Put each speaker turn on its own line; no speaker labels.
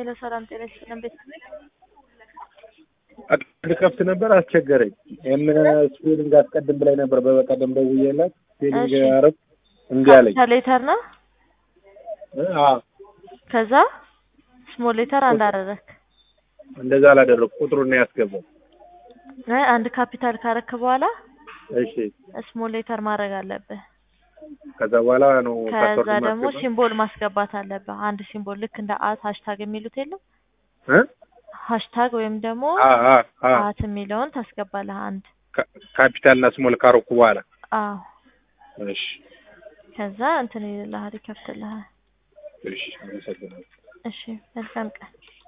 ሄሎ ሰላም ጤና ይስጥልን ቤተሰብ
ልከፍት ነበር አስቸገረኝ። ይህን ስፔሊንግ አስቀድም ብላኝ ነበር በበቀደም ደውዬላት ስፔሊንግ
እሺ።
አረብ እምቢ አለኝ።
ሌተር ነው
እ አዎ
ከዛ ስሞል ሌተር አንድ አደረክ
እንደዛ አላደረኩ ቁጥሩን ነው ያስገባው።
አይ አንድ ካፒታል ካረክ በኋላ
እሺ
ስሞል ሌተር ማድረግ አለብህ
ከዛ በኋላ ነው
ከዛ
ፓስወርድ
ደግሞ
ማስገባ
ሲምቦል ማስገባት አለብህ አንድ ሲምቦል ልክ እንደ አት ሃሽታግ የሚሉት የለም
እ
ሃሽታግ ወይም ደግሞ
አ አ አ
አት የሚለውን ታስገባለህ አንድ
ካ- ካፒታል እና ስሞል ካረኩ በኋላ
አዎ
እሺ
ከዛ እንትን ይልልሃል ይከፍትልሃል
እሺ አመሰግናለሁ።
እሺ መልካም ቀን